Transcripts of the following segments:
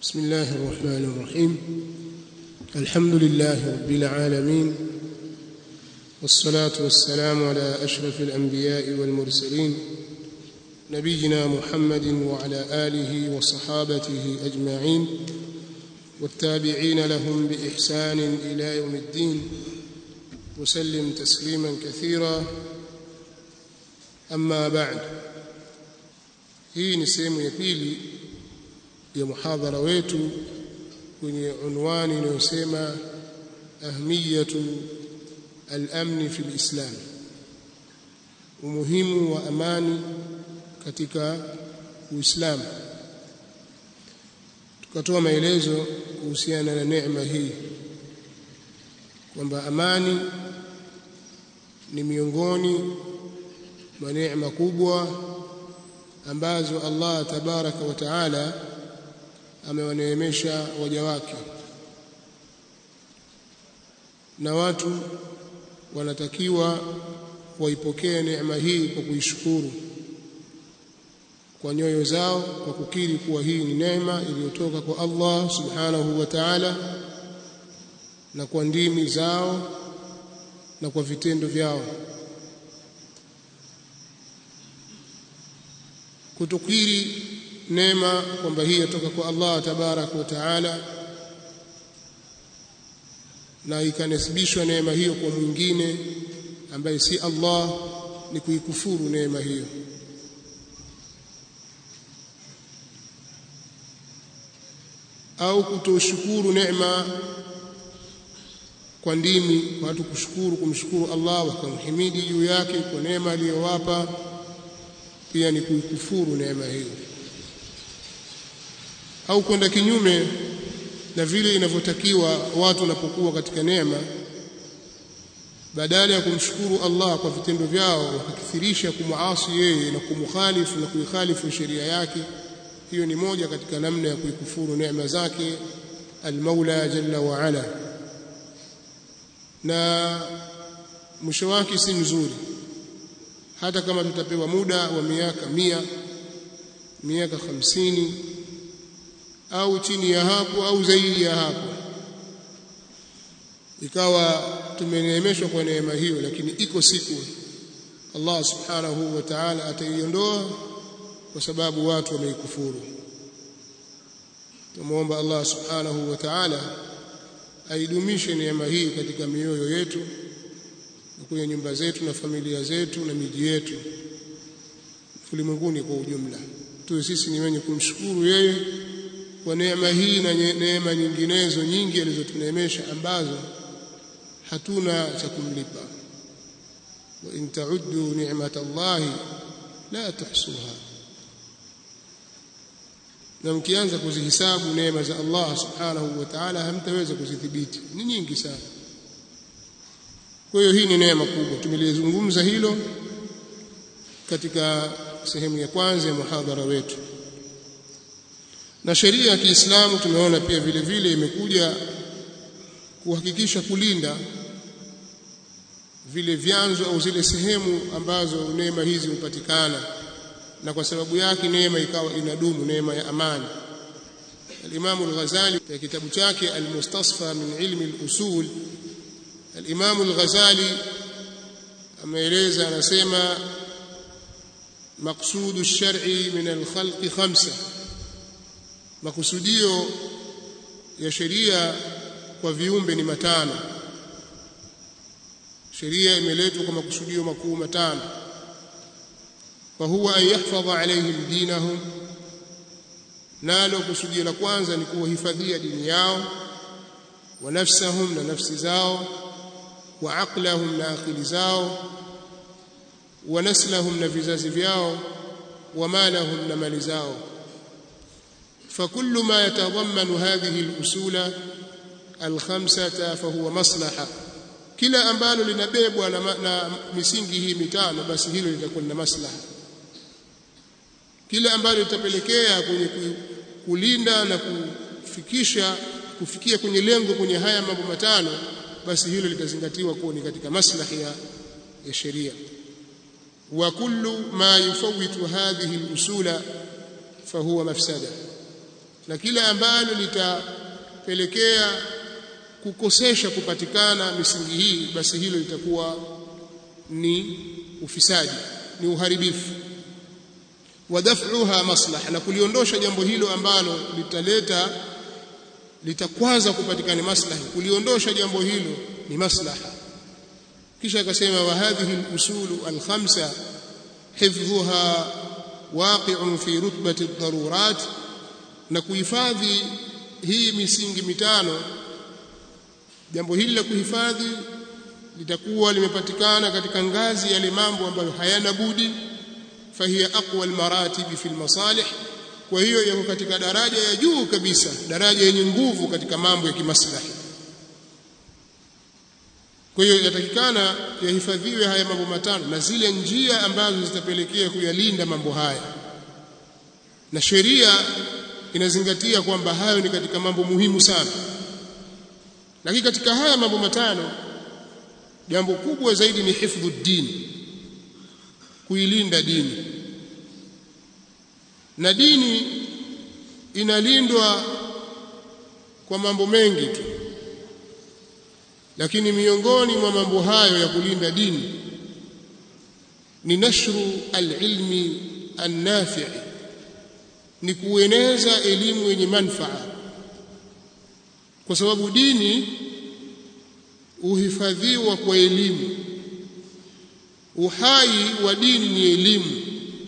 بسم الله الرحمن الرحيم الحمد لله رب العالمين والصلاة والسلام على أشرف الأنبياء والمرسلين نبينا محمد وعلى آله وصحابته أجمعين والتابعين لهم بإحسان إلى يوم الدين وسلم تسليما كثيرا أما بعد hii ni sehemu ya pili ya muhadhara wetu kwenye unwani inayosema ahmiyatu al-amni fi al-islam umuhimu wa amani katika uislamu tukatoa maelezo kuhusiana na neema hii kwamba amani ni miongoni mwa neema kubwa ambazo Allah tabaraka wa taala amewaneemesha waja wake na watu wanatakiwa waipokee neema hii kwa kuishukuru kwa nyoyo zao kwa kukiri kuwa hii ni neema iliyotoka kwa Allah subhanahu wa ta'ala na kwa ndimi zao na kwa vitendo vyao kutukiri neema kwamba hii yatoka kwa Allah tabaraka wa taala na ikanasibishwa neema hiyo kwa mwingine ambaye si Allah ni kuikufuru neema hiyo au kutoshukuru neema kwa ndimi watu kushukuru kumshukuru Allah wakamhimidi juu yake kwa neema aliyowapa pia ni kuikufuru neema hiyo au kwenda kinyume na vile inavyotakiwa watu wanapokuwa katika neema badala ya kumshukuru Allah kwa vitendo vyao wakakithirisha kumuasi yeye na kumukhalifu na kuikhalifu sheria yake hiyo ni moja katika namna ya kuikufuru neema zake al-Maula jalla wa ala na mwisho wake si mzuri hata kama tutapewa muda wa miaka mia miaka hamsini au chini ya hapo au zaidi ya hapo ikawa tumeneemeshwa kwa neema hiyo lakini iko siku Allah subhanahu wa ta'ala ataiondoa kwa sababu watu wameikufuru tumuomba Allah subhanahu wa ta'ala aidumishe neema hii katika mioyo yetu kwenye nyumba zetu na familia zetu na miji yetu ulimwenguni kwa ujumla tuwe sisi ni wenye kumshukuru yeye kwa neema hii na neema nyinginezo nyingi alizotuneemesha ambazo hatuna cha kumlipa wa in ta'uddu ni'matallahi la tuhsuha na mkianza kuzihisabu neema za Allah subhanahu wa ta'ala hamtaweza kuzidhibiti ni nyingi sana kwa hiyo hii ni neema kubwa tumelizungumza hilo katika sehemu ya kwanza ya muhadhara wetu na sheria ya Kiislamu tumeona pia vile vile imekuja kuhakikisha kulinda vile vyanzo au zile sehemu ambazo neema hizi hupatikana na kwa sababu yake neema ikawa inadumu neema ya amani al-Imam al-Ghazali katika kitabu chake al-Mustasfa min ilmi al-usul al-Imam al-Ghazali ameeleza anasema maqsudu ash-shar'i min al-khalqi khamsa makusudio ya sheria kwa viumbe ni matano sheria imeletwa kwa makusudio makuu matano wa huwa an yahfadha alayhim dinahum nalo kusudio la kwanza ni kuwahifadhia dini yao wa nafsahum na nafsi zao wa aqlahum na akili zao wa naslahum na vizazi vyao wa malahum na mali zao فكل ما يتضمن هذه الأصول الخمسة فهو مصلحة kila ambalo linabebwa na, na misingi hii mitano basi hilo litakuwa na maslaha kila ambalo litapelekea kwenye kulinda na kufikisha kufikia kwenye lengo kwenye haya mambo matano basi hilo litazingatiwa kuwa ni katika maslahi ya, ya sheria wa kullu ma yufawitu hadhihi al-usula fahuwa mafsada na kila ambalo litapelekea kukosesha kupatikana misingi hii basi hilo litakuwa ni ufisadi ni uharibifu wadaf'uha maslaha na kuliondosha jambo hilo ambalo litaleta litakwaza kupatikana maslahi kuliondosha jambo hilo ni maslaha kisha akasema wa hadhihi al-usulu al-khamsa hifdhuha waqi'un fi rutbati ad-darurat na kuhifadhi hii misingi mitano jambo hili la kuhifadhi litakuwa limepatikana katika ngazi yale mambo ambayo hayana budi fahiya aqwa almaratib fi almasalih kwa hiyo yako katika daraja ya juu kabisa daraja yenye nguvu katika mambo ya kimaslahi kwa hiyo yatakikana yahifadhiwe haya mambo matano na zile njia ambazo zitapelekea kuyalinda mambo haya na sheria inazingatia kwamba hayo ni katika mambo muhimu sana lakini katika haya mambo matano jambo kubwa zaidi ni hifdhu dini kuilinda dini na dini inalindwa kwa mambo mengi tu lakini miongoni mwa mambo hayo ya kulinda dini ni nashru alilmi annafi ni kueneza elimu yenye manfaa kwa sababu dini uhifadhiwa kwa elimu uhai wa dini ni elimu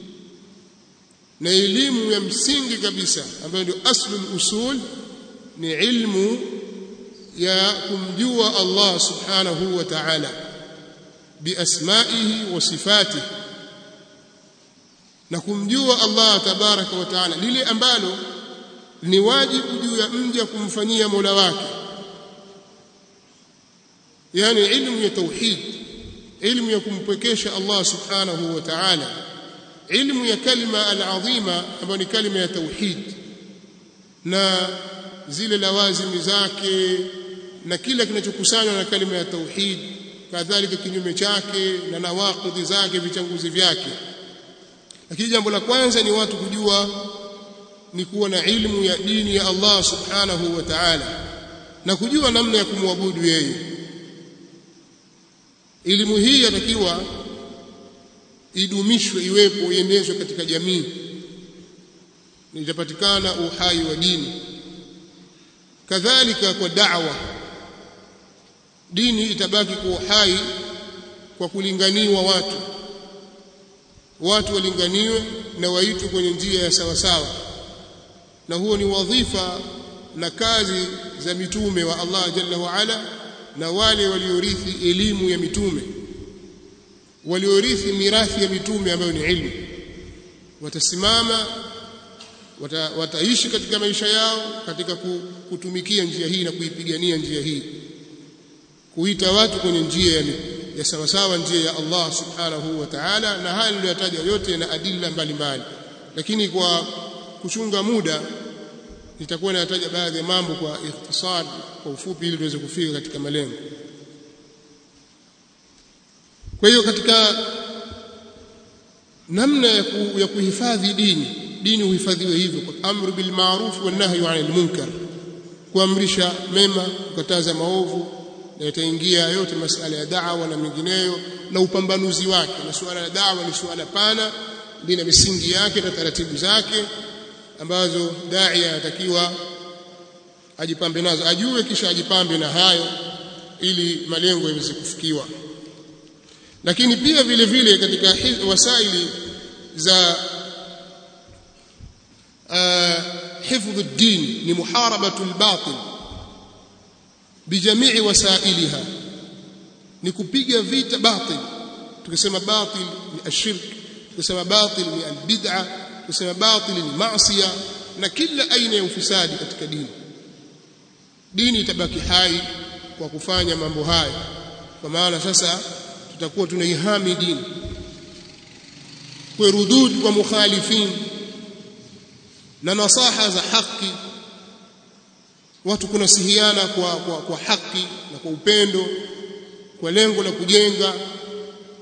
na elimu ya msingi kabisa ambayo ndio aslul usul ni ilmu ya kumjua Allah subhanahu wa ta'ala biasmaihi wa sifatihi na kumjua Allah tabaraka wa ta'ala lile ambalo ni wajibu juu ya mja kumfanyia Mola wake yani ilmu ya tauhid ilmu ya kumpwekesha Allah subhanahu wa ta'ala ilmu ya kalima al-azima ambayo ni kalima ya tauhid na zile lawazimi zake na kila kinachokusanywa na kalima ya tauhid kadhalika kinyume chake na nawaqidhi zake vichanguzi vyake lakini jambo la kwanza ni watu kujua ni kuwa na ilmu ya dini ya Allah subhanahu wa ta'ala na kujua namna ya kumwabudu yeye elimu hii yatakiwa idumishwe iwepo iendeshwe katika jamii itapatikana uhai wa dini kadhalika kwa da'wa dini itabaki kwa uhai kwa kulinganiwa watu watu walinganiwe na waitwe kwenye njia ya sawa sawa na huo ni wadhifa na kazi za mitume wa Allah jalla wa ala na wale waliorithi elimu ya mitume waliorithi mirathi ya mitume ambayo ni ilmu watasimama wata, wataishi katika maisha yao katika kutumikia njia hii na kuipigania njia hii kuita watu kwenye njia ya, ya sawasawa njia ya Allah subhanahu wa ta'ala na haya niliyotaja yote na adilla mbalimbali lakini kwa kuchunga muda nitakuwa nataja baadhi ya mambo kwa ikhtisar kwa ufupi ili tuweze kufika katika malengo kwa hiyo katika namna ya, ku, ya kuhifadhi dini dini uhifadhiwe hivyo kwa amru bil ma'ruf wa nahyu 'anil munkar kuamrisha mema kukataza maovu na itaingia yote masala ya da'wa na mengineyo na upambanuzi wake na suala la da'wa ni suala pana lina misingi yake na taratibu zake ambazo daia anatakiwa ajipambe nazo ajue kisha ajipambe na hayo ili malengo yaweze kufikiwa lakini pia vile vile katika wasaili za hifdhu ad-din ni muharabatu al-batil bijamii wasailiha ni kupiga vita batil tukisema batil ni ashirk tukisema batil ni albid'a tukisema batil ni maasiya na kila aina ya ufisadi katika dini dini itabaki hai kwa kufanya mambo haya kwa maana sasa tutakuwa tunaihami dini kwa rudud kwa mukhalifin na nasaha za haki watu kunasihiana kwa, kwa, kwa haki na kwa upendo kwa lengo la kujenga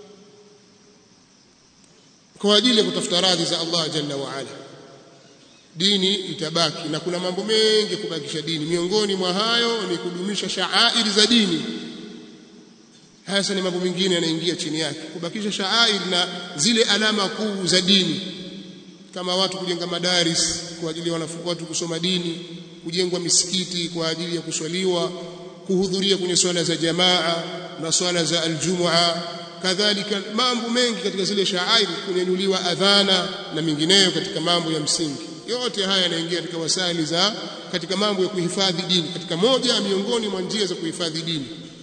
kwa ajili ya kutafuta radhi za Allah jalla wa ala dini itabaki na kuna mambo mengi kubakisha dini miongoni mwa hayo ni kudumisha shaairi za dini hasa ni mambo mengine yanaingia chini yake kubakisha shaairi na zile alama kuu za dini kama watu kujenga madaris kwa ajili ya watu kusoma dini kujengwa misikiti kwa ajili ya kuswaliwa kuhudhuria kwenye swala za jamaa na swala za aljumua kadhalika mambo mengi katika zile shaairi kunyanyuliwa adhana na mingineyo katika mambo ya msingi yote haya yanaingia katika wasali za katika mambo ya kuhifadhi dini katika moja miongoni mwa njia za kuhifadhi dini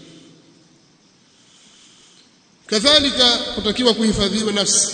kadhalika kutakiwa kuhifadhiwa nafsi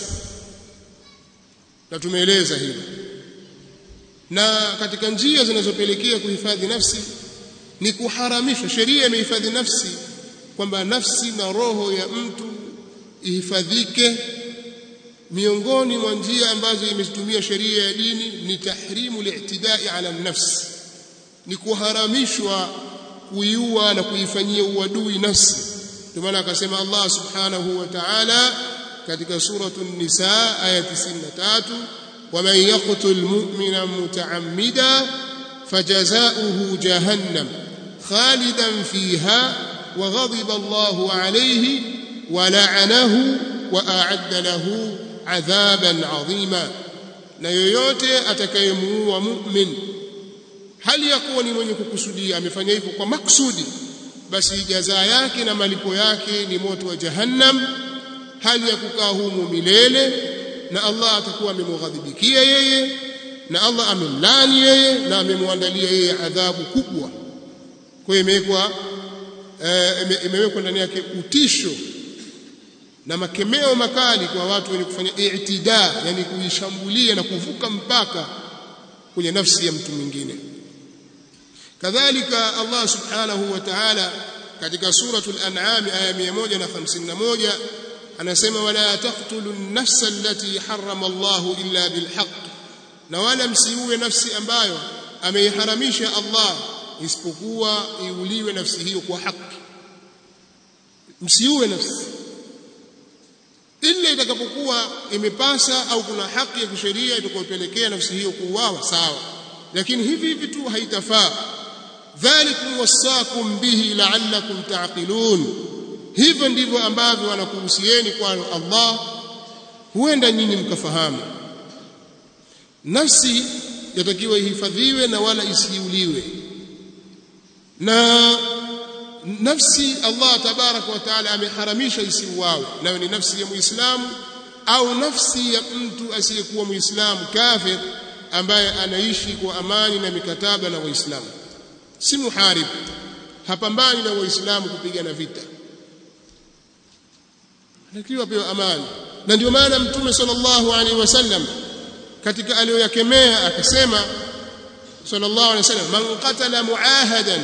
na tumeeleza hilo na katika njia zinazopelekea kuhifadhi nafsi ni kuharamisha sheria imehifadhi nafsi kwamba nafsi na roho ya mtu ihifadhike miongoni mwa njia ambazo imezitumia sheria ya dini ni tahrimu li'tidai ala nafsi ni kuharamishwa kuiua na kuifanyia uadui nafsi ndio maana akasema Allah subhanahu wa ta'ala katika suratul nisa aya 93 ومن يقتل مؤمنا متعمدا فجزاؤه جهنم خالدا فيها وغضب الله عليه ولعنه واعد له عذابا عظيما na yoyote atakayemuua mu'min hali ya kuwa ni mwenye kukusudia amefanya hivyo kwa maksudi basi jaza yake na malipo yake ni moto wa jahannam hali ya kukaa humu milele na Allah atakuwa amemghadhibikia yeye na Allah amemlani yeye na amemwandalia yeye adhabu kubwa kwa hiyo imewekwa e, imewekwa ndani yake utisho na makemeo makali kwa watu wenye kufanya i'tida yani kuishambulia na kuvuka mpaka kwenye nafsi ya mtu mwingine kadhalika Allah subhanahu wa ta'ala katika suratul an'am aya 151 anasema wala taqtulu an-nafsa allati harrama Allah illa bilhaq na wala msiue nafsi ambayo ameiharamisha Allah isipokuwa iuliwe nafsi hiyo kwa haki msiue nafsi ila itakapokuwa imepasa au kuna haki ya kisheria itakayopelekea nafsi hiyo kuuawa sawa lakini hivi hivi tu haitafaa dhalikum wasakum bihi la'allakum ta'qilun hivyo ndivyo ambavyo wanakuhusieni kwa Allah huenda nyinyi mkafahamu nafsi yatakiwa ihifadhiwe na wala isiuliwe na nafsi Allah tabaraka wa taala ameharamisha isiuawe nayo ni nafsi ya muislamu au nafsi ya mtu asiyekuwa muislamu kafir ambaye anaishi kwa amani na mikataba na waislamu si muharib hapambani na waislamu kupigana vita anakiwa pewa amani na ndio maana mtume sallallahu alaihi wasallam katika aliyoyakemea akasema sallallahu alaihi wasallam man qatala muahadan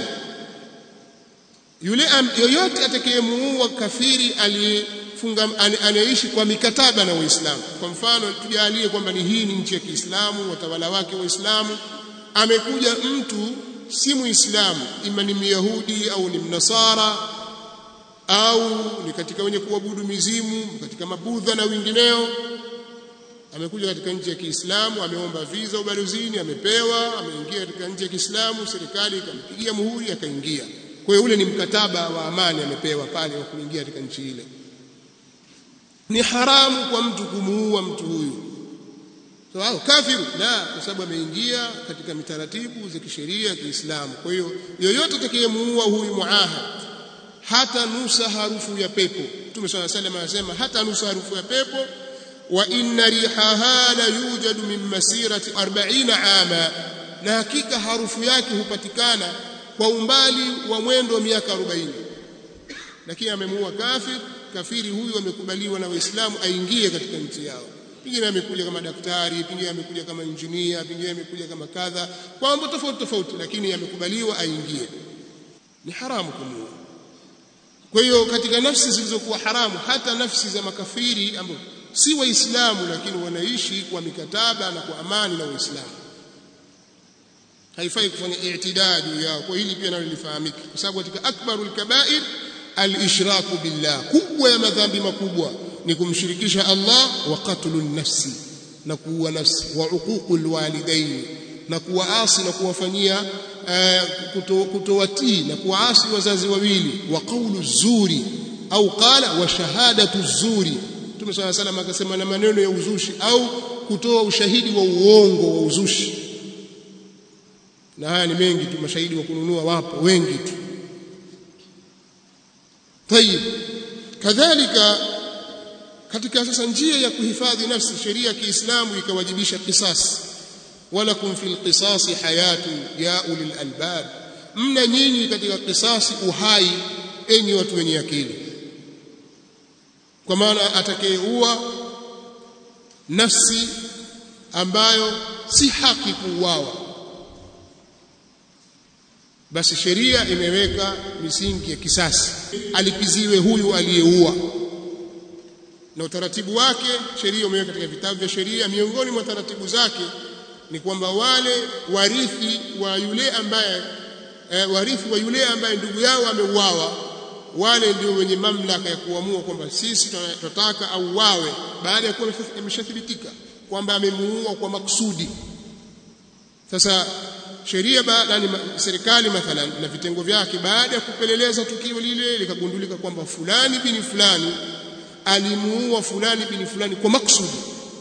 yule yoyote atakayemuua kafiri aliyefunga anayeishi kwa mikataba na Waislamu kwa mfano tujalie kwamba ni hii ni nchi ya Kiislamu watawala wake Waislamu amekuja mtu si Muislamu ima ni Myahudi au ni Mnasara au ni katika wenye kuabudu mizimu katika mabudha na wengineo amekuja katika nchi ya Kiislamu ameomba visa ubalozini amepewa ameingia katika nchi ya Kiislamu serikali ikampigia muhuri akaingia kwa hiyo ule ni mkataba wa amani amepewa pale wa kuingia katika nchi ile ni haramu kwa mtu kumuua mtu huyu sawa so, kafiru la kwa sababu ameingia katika mitaratibu za kisheria ya Kiislamu kwa hiyo yoyote atakayemuua huyu muahad hata nusa harufu ya pepo Mtume swalla salam anasema hata nusa harufu ya pepo wa inna rihaha la yujadu min masirati 40 ama na hakika harufu yake hupatikana kwa umbali wa mwendo wa miaka 40 lakini amemuua kafir kafiri huyu amekubaliwa na waislamu aingie katika nchi yao pengine amekuja kama daktari pengine amekuja kama injinia pengine amekuja kama kadha kwa mambo tofauti tofauti lakini amekubaliwa aingie ni haramu kumuua kwa hiyo katika nafsi zilizokuwa haramu hata nafsi za makafiri ambao si waislamu lakini wanaishi kwa mikataba na kwa amani na waislamu haifai kufanya i'tidaa juu yao kwa hili pia nalo lifahamike kwa sababu katika akbarul kabair al-ishraku billah kubwa ya madhambi makubwa ni kumshirikisha Allah wa qatlun nafsi na kuua nafsi wa uququl walidain na kuwaasi na kuwafanyia uh, kutowatii na kuwaasi wazazi wawili wa qawlu zuri au qala wa shahadatu zuri Mtume swalla salam akasema na maneno ya uzushi au kutoa ushahidi wa uongo wa uzushi na haya ni mengi tu mashahidi wa kununua wapo wengi tu tayib kadhalika katika sasa njia ya kuhifadhi nafsi sheria ya Kiislamu ikawajibisha kisasi walakum fil qisasi hayatu ya ulil albab mna nyinyi katika kisasi uhai enyi watu wenye akili kwa maana atakayeua nafsi ambayo si haki kuuawa basi sheria imeweka misingi ya kisasi alipiziwe huyu aliyeua na utaratibu wake sheria umeweka katika vitabu vya sheria miongoni mwa taratibu zake ni kwamba wale warithi wa yule ambaye e, warithi wa yule ambaye ndugu yao ameuawa wale ndio wenye mamlaka ya kuamua kwamba sisi tunataka auawe baada ya kuwa imeshathibitika kwamba amemuua kwa maksudi sasa sheria yani serikali mathalan na vitengo vyake baada ya kupeleleza tukio lile likagundulika kwamba fulani bini fulani alimuua fulani bini fulani kwa maksudi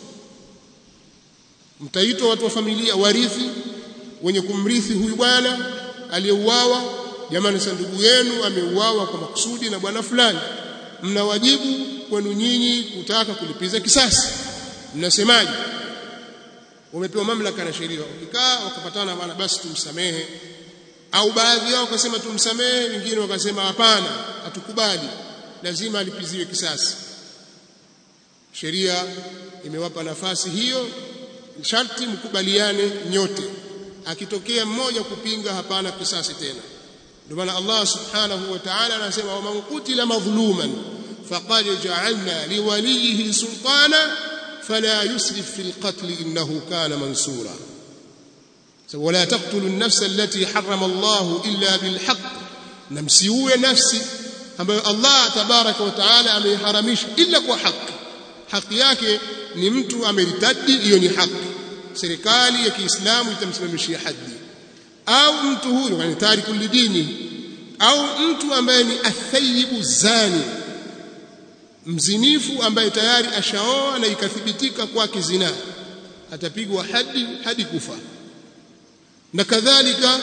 mtaitwa watu wa familia warithi wenye kumrithi huyu bwana aliyeuawa jamani sasa ndugu yenu ameuawa kwa maksudi na bwana fulani mna wajibu kwenu nyinyi kutaka kulipiza kisasi mnasemaje wamepewa mamlaka na sheria ukikaa wakapatana bwana basi tumsamehe au baadhi yao wakasema tumsamehe wengine wakasema hapana hatukubali lazima alipiziwe kisasi sheria imewapa nafasi hiyo sharti mkubaliane nyote akitokea mmoja kupinga hapana kisasi tena ndio maana Allah subhanahu wa ta'ala anasema wa man qutila madhluman faqad ja'alna liwalihi sultana fala yusrif fil qatl innahu kana mansura ولا تقتلوا النفس التي حرم الله إلا بالحق نمسيوه نفسي ambayo Allah tabaraka wa taala ameiharamisha ila kwa haki haki yake ni mtu ameritadi hiyo ni haki serikali ya Kiislamu itamsimamishia haddi au mtu huyo yani tariku lidini au mtu ambaye ni athayibu zani mzinifu ambaye tayari ashaoa na ikathibitika kwake zina atapigwa hadi hadi kufa na kadhalika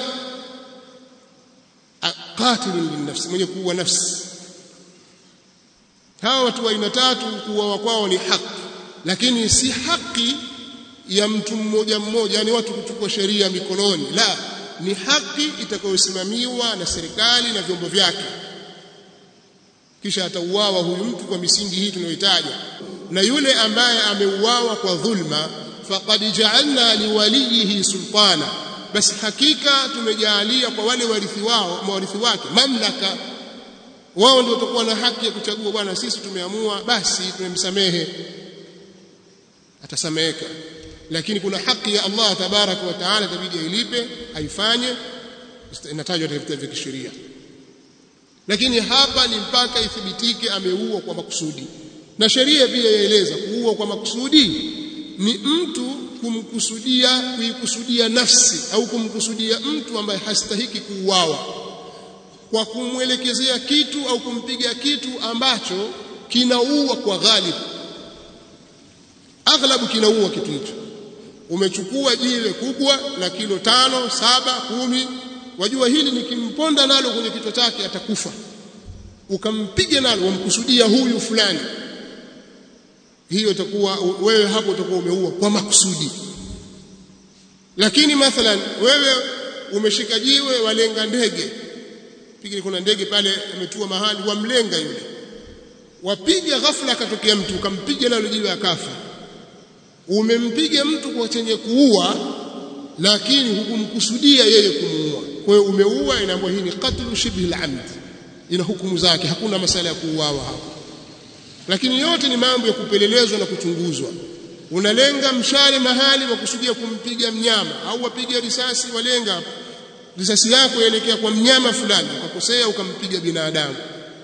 qatilun linnafsi mwenye kuua nafsi hawa watu wa aina tatu kuuawa kwao ni haki lakini si haki ya mtu mmoja mmoja yani watu kuchukua sheria mikononi la ni haki itakayosimamiwa na serikali na vyombo vyake kisha atauawa huyu mtu kwa misingi hii tunayoitaja na yule ambaye ameuawa kwa dhulma faqad ja'alna liwalihi sultana basi hakika tumejaalia kwa wale warithi wao mawarithi wake mamlaka wao ndio watakuwa na haki ya kuchagua bwana sisi tumeamua basi tumemsamehe atasameheka lakini kuna haki ya Allah tabaraka wa taala itabidi ailipe aifanye inatajwa katika vitabu vya kisheria lakini hapa ni mpaka ithibitike ameua kwa makusudi na sheria pia yaeleza kuua kwa makusudi ni mtu kumkusudia kuikusudia nafsi au kumkusudia mtu ambaye hastahiki kuuawa kwa kumwelekezea kitu au kumpiga kitu ambacho kinaua kwa ghalibu aghlabu kinaua kitu hicho umechukua jiwe kubwa la kilo tano saba kumi wajua hili nikimponda nalo kwenye kichwa chake atakufa ukampiga nalo wamkusudia huyu fulani hiyo itakuwa wewe hapo utakuwa umeua kwa makusudi lakini mathalan wewe umeshika jiwe walenga ndege pigi kuna ndege pale ametua mahali wamlenga yule wapiga ghafla akatokea mtu ukampiga nalo jiwe akafa umempiga mtu kwa chenye kuua lakini hukumkusudia yeye kumuua kwa hiyo umeua inaambiwa hii ni qatlu shibhi al-amd ina hukumu zake hakuna masala ya kuuawa hapo lakini yote ni mambo ya kupelelezwa na kuchunguzwa unalenga mshale mahali wa kusudia kumpiga mnyama au wapiga risasi walenga risasi yako yaelekea kwa mnyama fulani ukakosea ukampiga binadamu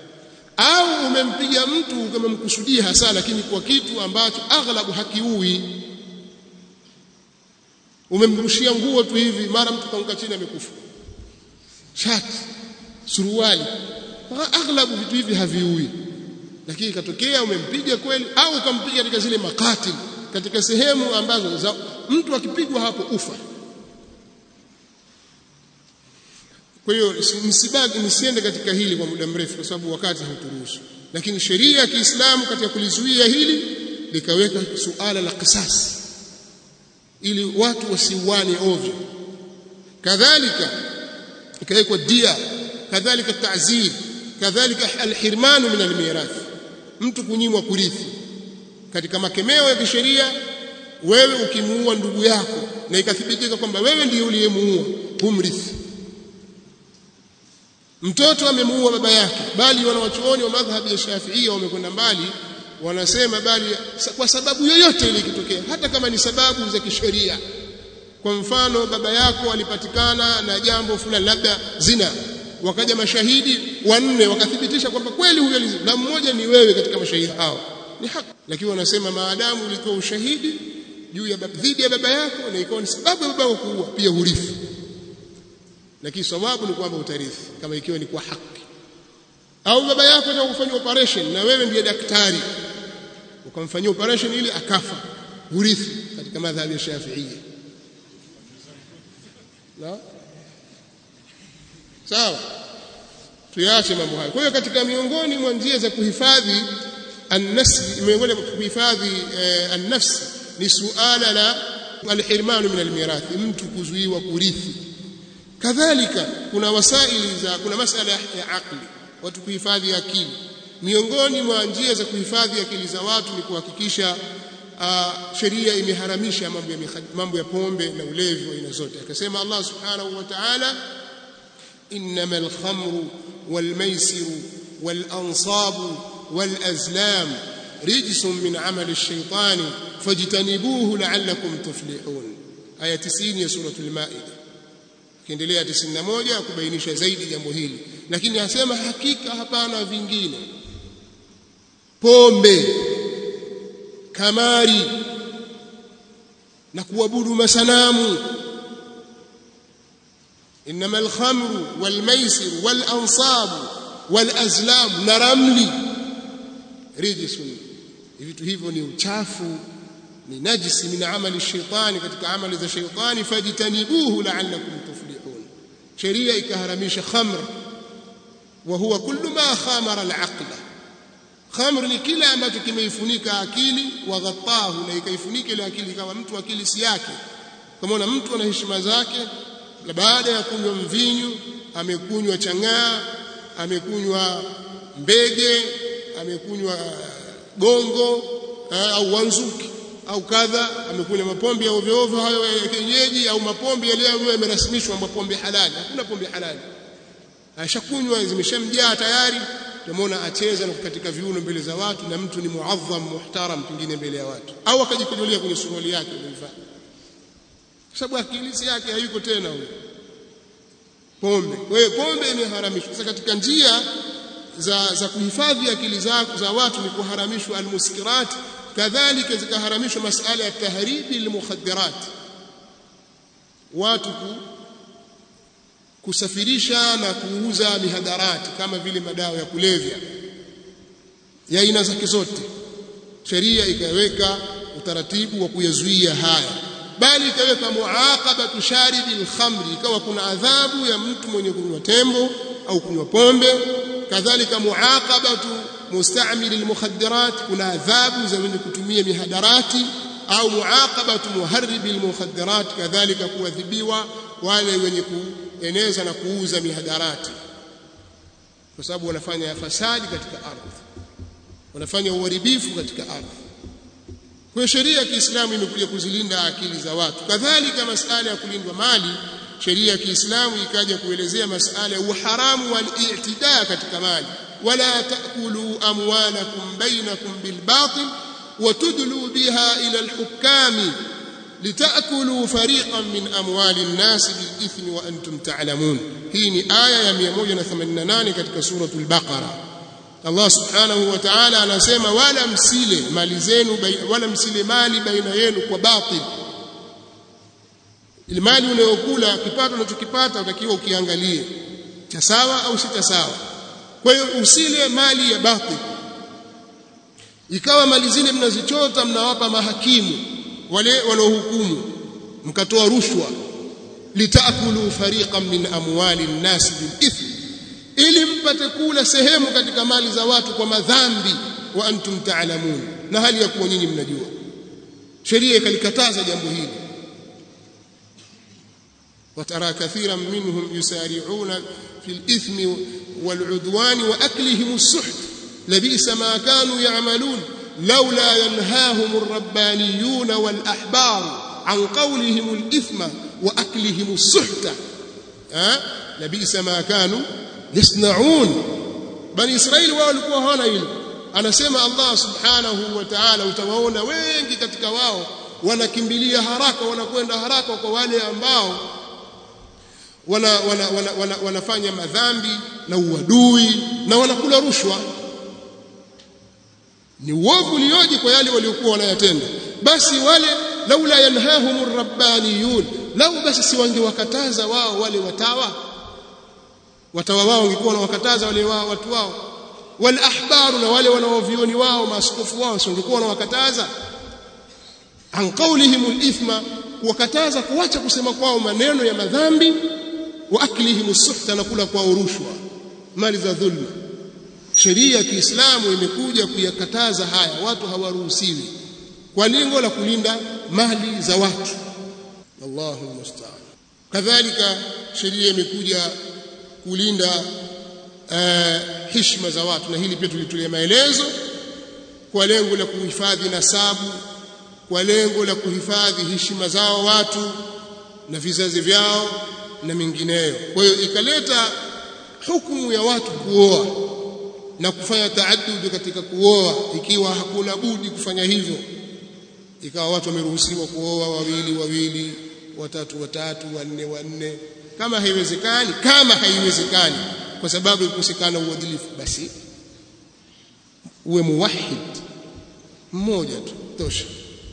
au umempiga mtu ukamemkusudia hasa lakini kwa kitu ambacho aghlabu hakiui umemrushia nguo tu hivi mara mtu kaanguka chini amekufa shati suruali aghlabu vitu hivi haviui lakini ikatokea umempiga kweli au ukampiga katika zile makati katika sehemu ambazo za, mtu akipigwa hapo ufa kwa hiyo msibaki msiende katika hili kwa muda mrefu kwa sababu wakati hauturuhusu lakini sheria ya Kiislamu katika kulizuia hili likaweka suala la kisasi ili watu wasiuane ovyo kadhalika ikawekwa dia kadhalika ta'zir kadhalika alhirmanu min almirath mtu kunyimwa kurithi katika makemeo ya kisheria wewe ukimuua ndugu yako na ikathibitika kwamba wewe ndiye uliyemuua humrithi mtoto amemuua baba yake bali wanawachuoni wa madhhabi ya Shafiia wamekwenda mbali wanasema bali kwa sababu yoyote ile ikitokea hata kama ni sababu za kisheria kwa mfano baba yako alipatikana na jambo fulani labda zina wakaja mashahidi wanne wakathibitisha kwamba kweli huyo na mmoja ni wewe katika mashahidi hao ni haki lakini wanasema maadamu ulikuwa ushahidi juu ya dhidi ya baba yako na ikawa ni sababu ya baba yako kuua pia hurithi lakini sababu ni kwamba utarithi kama ikiwa ni kwa haki au baba yako anataka kufanya operation na wewe ndiye daktari ukamfanyia operation ili akafa hurithi katika madhhabi ya Shafi'ia na sawa tuache mambo hayo kwa hiyo katika miongoni mwa njia za kuhifadhi an-nafs miongoni mwa kuhifadhi eh, an-nafs ni suala la al-hirman min al-mirath mtu kuzuiwa kurithi kadhalika kuna wasaili za kuna masala ya akli watu kuhifadhi akili miongoni mwa njia za kuhifadhi akili za watu ni kuhakikisha uh, sheria imeharamisha mambo ya mambo ya pombe na ulevi wa aina zote akasema Allah subhanahu wa ta'ala إنما الخمر والميسر والأنصاب والأزلام رجس من عمل الشيطان فاجتنبوه لعلكم تفلحون آية 90 يا سورة المائدة kiendelea 91 kubainisha zaidi jambo hili lakini anasema hakika hapana vingine pombe kamari na kuabudu masanamu انما الخمر والميسر والانصاب والازلام نرملي رجس vitu hivyo ni uchafu ni najisi min amali shaitani katika amali za shaitani fajtanibuhu la'allakum tuflihun sheria ikaharamisha khamr wa huwa kullu ma khamara al-aqla khamr ni kila ambacho kimeifunika akili wa ghattahu na ikaifunika ile akili kama mtu akili si yake kama mtu ana heshima zake na baada ya kunywa mvinyo amekunywa chang'aa amekunywa mbege amekunywa gongo au wanzuki au kadha amekunywa mapombe ya ovyo ovyo hayo ya kienyeji au mapombe yale ambayo yamerasmishwa mapombe halali hakuna pombe halali ashakunywa zimeshamjaa tayari tumeona acheza na kukatika viuno mbele za watu na mtu ni muadham muhtaram pengine mbele ya watu au akajikujulia kwenye suruali yake aliyovaa kwa sababu akili si yake hayuko tena huyo pombe kwa hiyo pombe imeharamishwa sasa katika njia za za kuhifadhi akili zako za watu ni kuharamishwa almuskirat kadhalika zikaharamishwa masala ya tahribi almukhaddarat watu ku, kusafirisha na kuuza mihadarati kama vile madawa ya kulevya ya aina zake zote sheria ikaweka utaratibu wa kuyazuia haya bali ikaweka muaqabatu sharibi alkhamri ikawa kuna adhabu ya mtu mwenye kunywa tembo au kunywa pombe kadhalika muaqabatu mustamil almukhaddarat kuna adhabu za wenye kutumia mihadarati au muaqabatu muharribi almukhaddarat kadhalika kuadhibiwa wale wenye kueneza na kuuza mihadarati kwa sababu wanafanya fasadi katika ardhi wanafanya uharibifu katika ardhi kwa sheria ya Kiislamu imekuja kuzilinda akili za watu kadhalika masala ya kulindwa mali sheria ya Kiislamu ikaja kuelezea masala ya uharamu wal i'tidaa katika mali wala taakulu amwalakum bainakum bil batil وتدلوا بها إلى الحكام لتأكلوا فريقا من أموال الناس بالإثم وأنتم تعلمون هي آية 188 katika سورة البقرة Allah subhanahu wa ta'ala anasema wala msile mali zenu wala msile mali baina yenu kwa batil ile mali unayokula kipato unachokipata utakiwa ukiangalie cha sawa au si cha sawa kwa hiyo usile mali ya batil ikawa mali zile mnazichota mnawapa mahakimu wale wanaohukumu mkatoa rushwa litakulu fariqan min amwali an-nas bil ithm ili mpate kula sehemu katika mali za watu kwa madhambi wa antum ta'lamun na hali ya kuwa nyinyi mnajua sheria ikalikataza jambo hili وترى كثيرا منهم يسارعون في الإثم والعدوان وأكلهم السحت لبئس ما كانوا يعملون لولا ينهاهم الربانيون والأحبار عن قولهم الإثم وأكلهم السحت أه؟ لبئس ما كانوا يصنعون بني إسرائيل walikuwa hawana hilo anasema Allah subhanahu wa ta'ala utawaona wengi katika wao wanakimbilia haraka wanakwenda haraka kwa wale ambao wana, wana, wana, wana, wanafanya madhambi na uadui na wanakula rushwa ni uovu ulioje kwa yale waliokuwa wanayatenda basi wale laula yanhahumur rabbaniyun lau basi si wangewakataza wao wale watawa watawa wao wangekuwa wanawakataza wale wao watu wao wal ahbaru na wale wanaovioni wao maaskofu wao si wangekuwa wanawakataza an qawlihim al-ithma wakataza kuacha kusema kwao maneno ya madhambi wa aklihim suhta na kula kwao rushwa mali za dhulma sheria ya Kiislamu imekuja kuyakataza haya watu hawaruhusiwi kwa lengo la kulinda mali za watu Allahu musta'an kadhalika sheria imekuja kulinda uh, heshima za watu na hili pia tulitolea maelezo kwa lengo la kuhifadhi nasabu kwa lengo la kuhifadhi heshima zao watu na vizazi vyao na mengineyo kwa hiyo ikaleta hukumu ya watu kuoa na kufanya taaddud katika kuoa ikiwa hakuna budi kufanya hivyo ikawa watu wameruhusiwa kuoa wawili wawili watatu watatu wanne wanne kama haiwezekani kama haiwezekani kwa sababu ikusikana uadilifu basi uwe muwahid mmoja tu tosha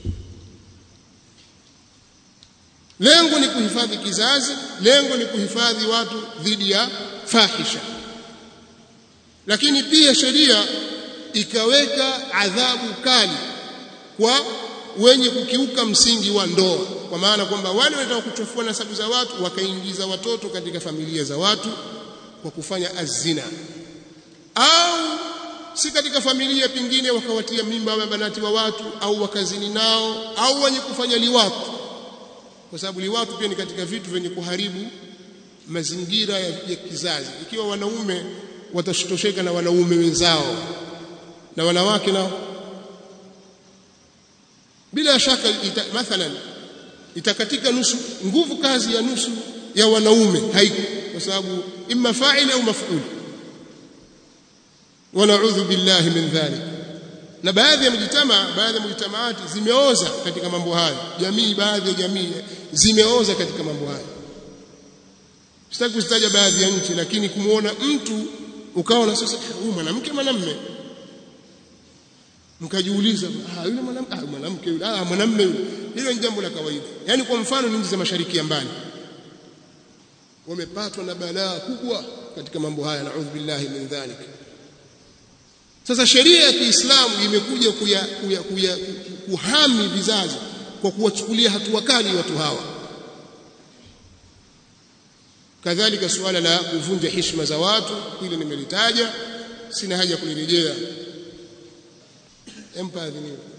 lengo ni kuhifadhi kizazi lengo ni kuhifadhi watu dhidi ya fahisha lakini pia sheria ikaweka adhabu kali kwa wenye kukiuka msingi wa ndoa kwa maana kwamba wale wanataka kuchafua nasabu za watu wakaingiza watoto katika familia za watu kwa kufanya azina au si katika familia pingine wakawatia mimba wa banati wa watu au wakazini nao au wenye kufanya liwatu kwa sababu liwatu pia ni katika vitu vyenye kuharibu mazingira ya, ya kizazi ikiwa wanaume watashitosheka na wanaume wenzao na wanawake nao bila shaka ita, mathalan itakatika nusu nguvu kazi ya nusu ya wanaume haiko kwa sababu imma fa'il au maf'ul wa na'udhu billahi min dhalik na baadhi ya mjitama baadhi ya mjitamaati zimeoza katika mambo hayo jamii baadhi ya jamii zimeoza katika mambo hayo sitaki kuzitaja baadhi ya nchi lakini kumuona mtu ukawa na sasa huyu mwanamke mwanamume mkajiuliza ah yule mwanamke ah mwanamke yule ah mwanamume yule hilo ni jambo la kawaida yani kwa mfano nchi za mashariki ya mbali wamepatwa na balaa kubwa katika mambo haya naudhu billahi min dhalik sasa sheria ya Kiislamu imekuja kuya, kuya, kuya, kuhami vizazi kwa kuwachukulia hatua kali watu hawa kadhalika suala la kuvunja heshima za watu hili nimelitaja sina haja kulirejea empathy ni